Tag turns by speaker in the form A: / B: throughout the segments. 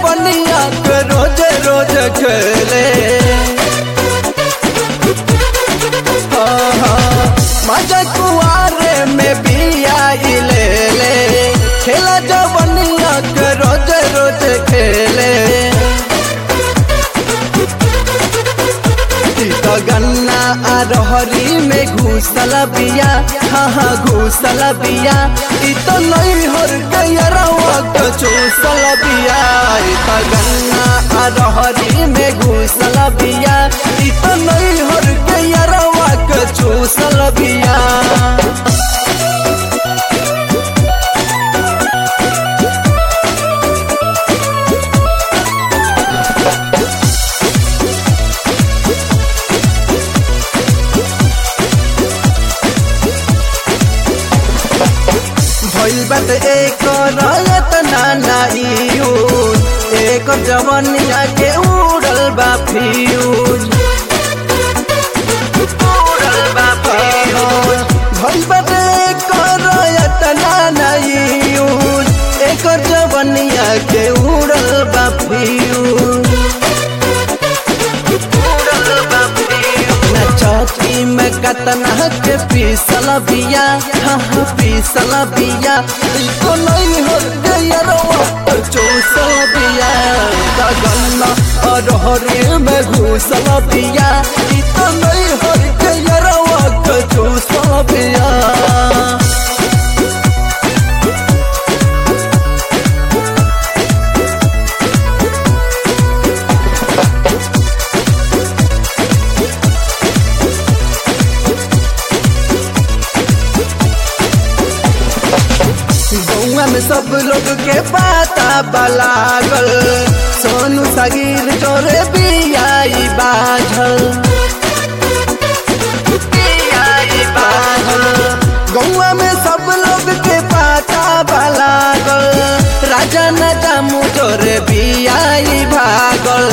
A: जवनिया के रोज रोज खेले हाँ, हाँ, मजा कुआरे में बिया ले ले खेला जवनिया के रोज रोज खेले ई तो गन्ना आ रहरी में घुसल बिया हाँ हाँ घुसल बिया ई तो नहीं हर गयरवा के चूसल बिया ई तो गन्ना आ रहरी में घुसल बिया ई तो नहीं हर गयरवा के चूसल बिया भइल बात एक रयत नानाइयो एक जवनिया के उड़ल बा फ्यूज उड़ल बा फ्यूज भइल बात एक रयत नानाइयो एक जवनिया के उड़ल बा फ्यूज चौकी में कतना के पीसल बिया हाँ हाँ पीसल बिया को नहीं हो गया चूसल बिया गन्ना और हरे में घुसल बिया ई तो नहीं हो गया चूसल बिया गौआ में सब लोग के पाता बलागल सोनू सगीर चोरे बियाई बाझल बियाई बाझल गौआ में सब लोग के पाता बलागल राजा न जामू चोरे बियाई भागल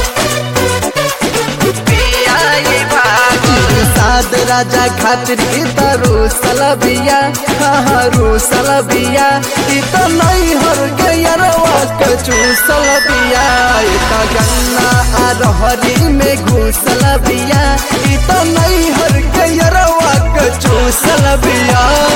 A: बियाई भागल साद राजा खातिर की तरु सलबिया हाँ सलबिया ई तो नहीं हर गयरवा के चूसल बिया ई तो गन्ना आ रहरी में घुसल बिया ई तो नहीं हर गयरवा के चूसल बिया